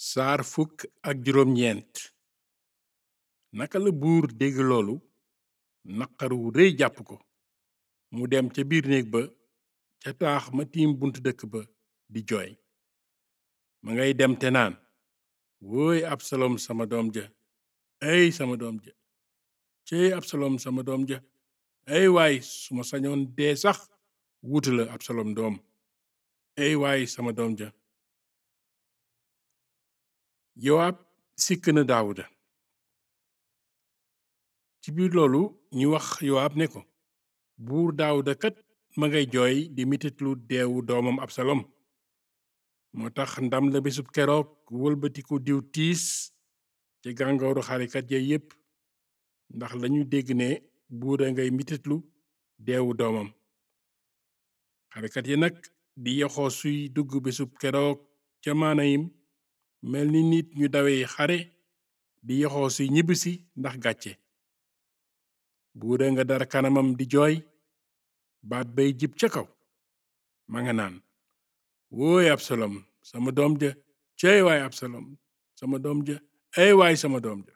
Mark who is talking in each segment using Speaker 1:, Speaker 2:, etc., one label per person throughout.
Speaker 1: saar fukk ak juróom ñeent naka la buur dégg loolu naqar wu rëy jàpp ko mu dem ca biir néeg ba ca taax ma tiim buntu dëkk ba di jooy ma ngay dem te naan wooy absalom sama doom ja ay sama doom ja cey absalom sama doom ja ay waay su ma sañoon dee sax wuutu la absalom doom ay waay sama doom ja yowaab sikk na daawuda ci biir loolu ñu wax yowaab ne ko buur daawuda kat ma ngay jooy di mititlu deewu doomam absalom moo tax ndam la bésub keroog wëlbatiku diw tiis ca gàngooru xarikat ya yépp ndax lañu dégg ne buura ngay mititlu deewu doomam xarikat yi nag di yoxoo suy dugg bésub keroog ca maanayim mel ni nit ñu dawee xare di yoxoo suy ñibbisi ndax gàcce buura nga dara kanamam di jooy baat bay jib ca kaw ma nga naan wooy absalom sama doom ja cey waay absalom sama doom ja ay waay sama doom ja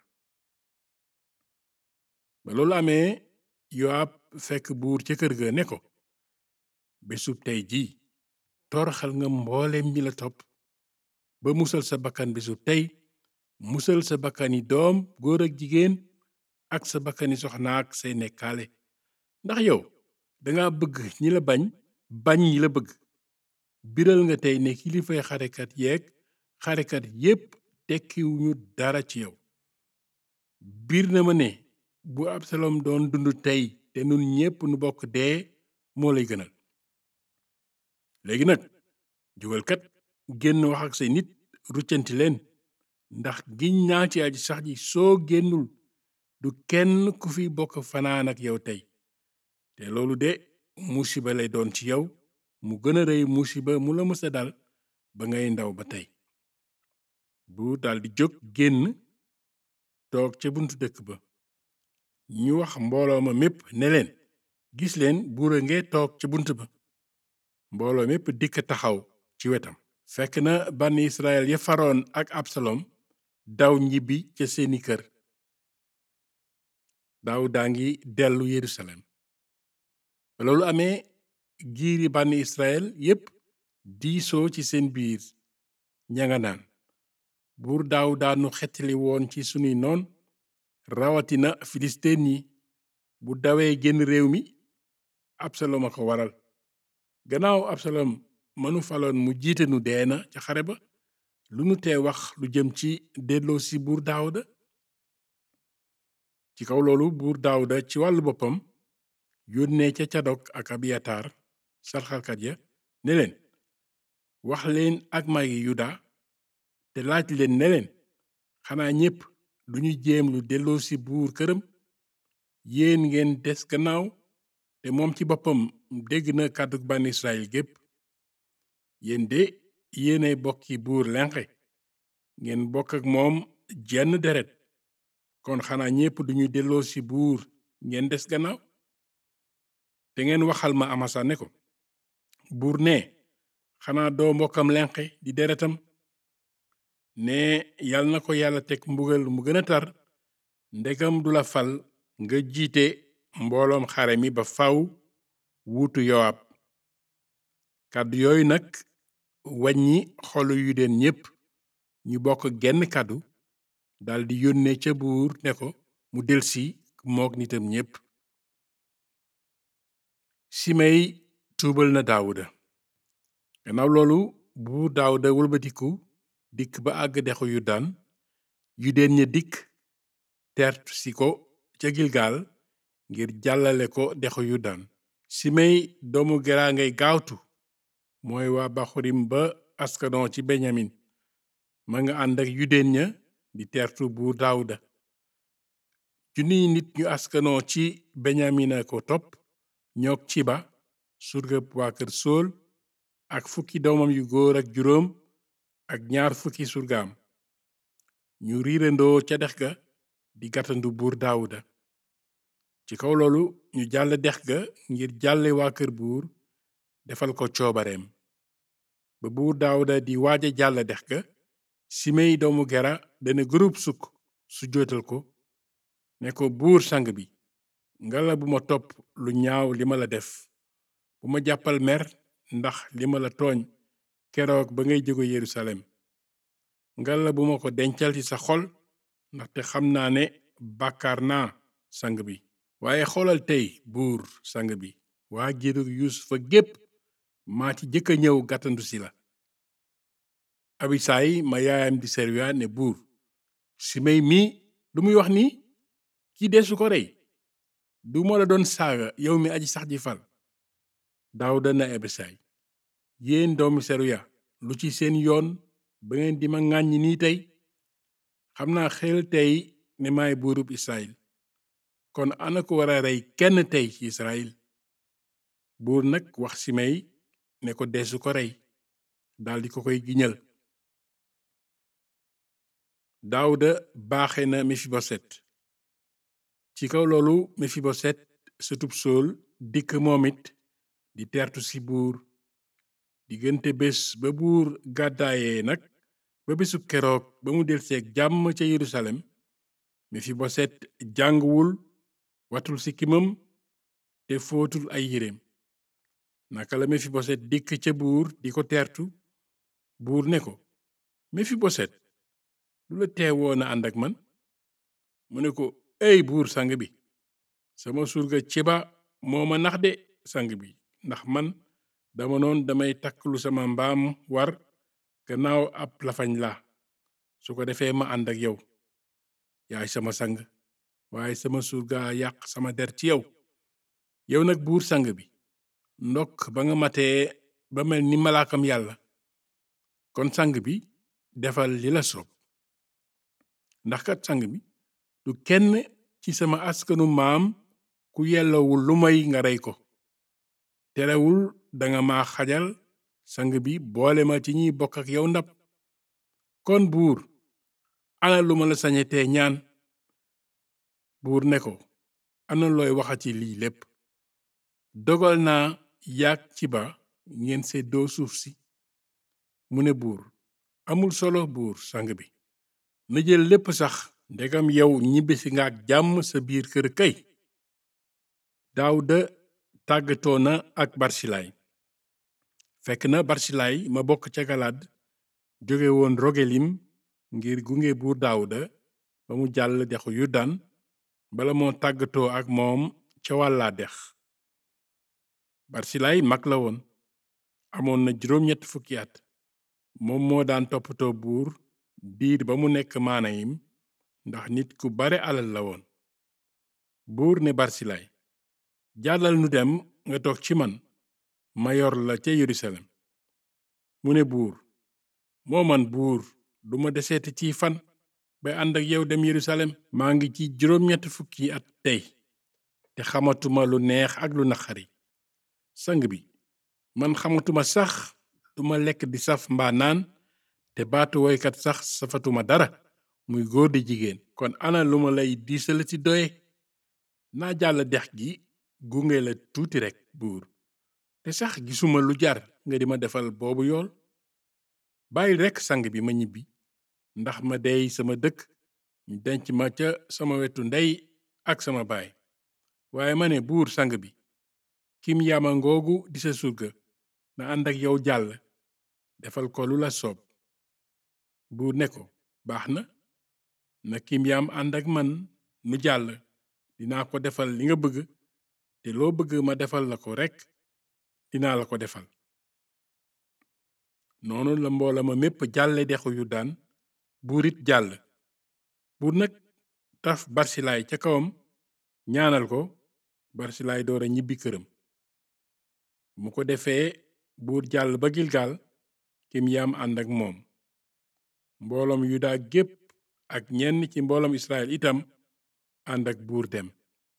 Speaker 1: ba loolu amee yowaab fekk buur ca kër ga ne ko bésub tey jii toroxal nga mbooleem ñi la topp ba musal sa bakkan bésub tey musal sa bakkani doom góor ak jigéen ak sa bakkani soxna ak say nekkaale ndax yow danga bëgg ñi la bañ bañ ñi la bëgg biral nga tey ne kilifay xarekat yeeg xarekat yépp tekkiwuñu dara ci yow biir na ma ne bu absalom doon dund tey te nun ñépp nu bokk dee moo lay gënal léegi nag jógal kat génn wax ak say nit ruccanti leen ndax giñ naa ci aji sax ji soo génnul du kenn ku fi bokk fanaan ak yow tey te loolu de musiba lay doon ci yow mu gën a rëy musiba mu la mësa dal ba ngay ndaw ba tey buur daldi jóg génn toog ca buntu dëkk ba ñu wax mbooloo ma mépp ne leen gis leen buura ngee toog ca bunt ba mbooloo mépp dikk taxaw ci wetam fekk na bànn israel ya faroon ak absalom daw ñibbi ca seeni kër daaw daa ngi dellu yerusalem ba loolu amee giiri bànn israel yépp diisoo ci seen biir ñanga naan buur daaw daanu xettali woon ci sunuy noon rawatina filisteen yi bu dawee génn réew mi absalom a ko waral gannaaw absalom mënu faloon mu jiite nu dee na ca xare ba lu nu tee wax lu jëm ci delloo si buur daawuda ci kaw loolu buur daawuda ci wàllu boppam yónnee ca cadok ak abiyatar sarxalkat ya ne leen wax leen ak magi yuda te laaj leen ne leen xanaa ñépp duñu jéem lu delloo si buur këram yéen ngeen des gannaaw te moom ci boppam dégg na kàddug bànn israel gépp yéen de yéenay bokki buur lenqe ngeen bokk ak moom jenn deret kon xanaa ñépp duñu delloo si buur ngeen des gannaaw te ngeen waxal ma amasa ne ko buur ne xanaa doo mbokkam lenqe di deretam ne yal na ko yàlla teg mbugal mu gën a tar ndegam du la fal nga jiite mbooloom xare mi ba faw wuutu yowaab kàddu yooyu nag wàññi xolu yu deen ñépp ñu bokk genn kàddu daldi yónnee ca buur ne ko mu delsi mook nitam ñépp simey tuubal na daawuda gannaaw loolu buur daawuda wëlbatiku dikk ba àgg dexu yudaan yudeen ña dikk tertu si ko ca gilgaal ngir jàllale ko dexu yudaan simey doomu geraa ngay gaawtu mooy waa baxurim ba askanoo ci benyamin ma nga ànd ak yudeen ña di tertu buur daawuda junniy nit ñu askanoo ci benyamina ko topp ñoog ci ba surgëb waa kër sool ak fukki doomam yu góor ak juróom ak ñaar fukki surgaam ñu riirandoo ca dex ga di gàttandu buur daawuda ci kaw loolu ñu jàll dex ga ngir jàlle waa kër buur defal ko coobareem ba buur daawuda di waaja jàll dex ga simey doomu gera dana groupe sukk su jootal ko ne ko buur sang bi ngala bu ma topp lu ñaaw li ma la def bu ma jàppal mer ndax li ma la tooñ keroog ba ngay jóge Yerusalem ngala bu ma ko dencal ci sa xol ndaxte xam naa ne bàkkaar naa sang bi waaye xoolal tey buur sang bi waa giirug yuusufa gépp maa ci jëkk a ñëw gàttandu si la abisaay ma yaayam di serwiya ne buur simey mii lu muy wax nii kii deesu ko rey du ma la doon saaga yow mi aji sax ji fal daawuda na abisaay yéen doomi serwiya lu ci seen yoon ba ngeen di ma ŋàññi nii tey xam naa xel tey ne maay buurub israel kon ana ko war a rey kenn tey ci israel buur nag wax simey ne ko deesu ko rey daldi ko koy giñal daawuda baaxe na mefiboset ci kaw loolu mefiboset sëtub sool dikk moom it di tertu ci buur diggante bés ba buur gàddaayee nag ba bésub keroog ba mu delseeg jàmm ca yerusalem mefiboset jànguwul watul sikkimam te footul ay yéreem naka la mefiboset dikk ca buur di ko teertu buur ne ko mefiboset lu la teewoon a ànd ak man mu ne ko ey buur sang bi sama surga ciba moo ma nax de sang bi ndax man dama noon damay takk lu sama mbaam war gannaaw ab lafañ la su ko defee ma ànd ak yow yaay sama sang waaye sama surga yàq sama der ci yow yow nag buur sang bi ndokk ba nga matee ba mel ni malaakam yàlla kon sang bi defal li la soob ndax kat sang bi du kenn ci sama askanu maam ku yellowul lu may nga rey ko terewul danga ma xajal sang bi boole ma ci ñiy bokk ak yow ndab kon buur ana lu ma la sañetee ñaan buur ne ko ana looy waxati lii lépp dogal naa yaag ci ba ngeen seddoo suuf si mu ne buur amul solo buur sang bi na jël lépp sax ndegam yow ñibbisi nga ak jàmm sa biir kër kay daawuda tàggatoo na ak barsilaay fekk na barsilaay ma bokk ca galaad jóge woon rogelim ngir gunge buur daawuda ba mu jàll dexu yuddan bala moo tàggatoo ak moom ca wàllaa dex barsilaay mag la woon amoon na juróom-ñett fukki at moom moo daan toppatoo buur diir ba mu nekk maanayim ndax nit ku bare alal la woon buur ne barsilaay jàllal nu dem nga toog ci man ma yor la ca yerusalem mu ne buur moo man buur duma deseeti ci fan bay ànd ak yow dem yerusalem maa ngi ci juróom-ñett fukki at tey te xamatuma lu neex ak lu naqari sang bi man xamatuma sax duma lekk di saf mbaa naan te baatu woykat sax safatuma dara muy góor di jigéen kon ana lu ma lay diisale ci doye naa jàll dex gi gunge la tuuti rekk buur te sax gisuma lu jar nga di ma defal boobu yool bàyyil rekk sang bi ma ñibbi ndax ma dey sama dëkk ñu denc ma ca sama wetu ndey ak sama baay waaye ma ne buur sang bi kim yaama ngoogu di sa surga na ànd ak yow jàll defal ko lu la soob buur ne ko baax na na kim yaam ànd ak man nu jàll dinaa ko defal li nga bëgg te loo bëgg ma defal la ko rekk dinaa la ko defal noonu la mboola ma mépp jàlle dexu yu daan buur it jàll buur nag taf barsilaay ca kawam ñaanal ko barsilaay door a ñibbi këram mu ko defee buur jàll ba gilgal kim yaam ànd ak moom mbooloom yuda gépp ak ñenn ci mbooloom israel itam ànd ak buur dem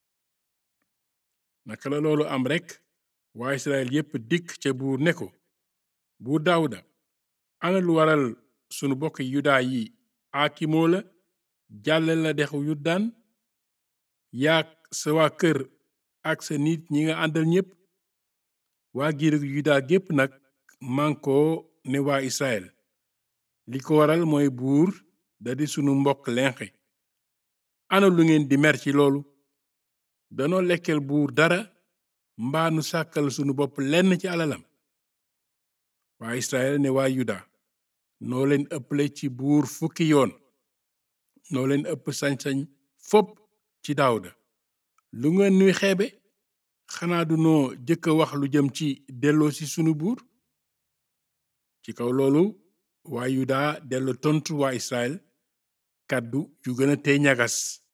Speaker 1: naka la loolu am rekk waa israel yépp dikk ca buur ne ko buur daawuda ana lu waral sunu bokk yuda yi aakimoo la jàlle la dexu yuddaan yaak sa waa kër ak sa nit ñi nga àndal ñépp waa giirug yuda gépp nag mànkoo ne waa israel li ko waral mooy buur da di sunu mbokk lenqi ana lu ngeen di mer ci loolu danoo lekkeel buur dara mbaa nu sàkkal sunu bopp lenn ci alalam waa Israël ne waa Yuda noo leen ëpple ci buur fukki yoon noo leen ëpp sañ-sañ fopp ci Daawuda lu ngeen nuy xeebe xanaa du noo jëkk a wax lu jëm ci delloo ci sunu buur ci kaw loolu waa Yuda dellu tontu waa Israël kàddu yu gën a tey ñagas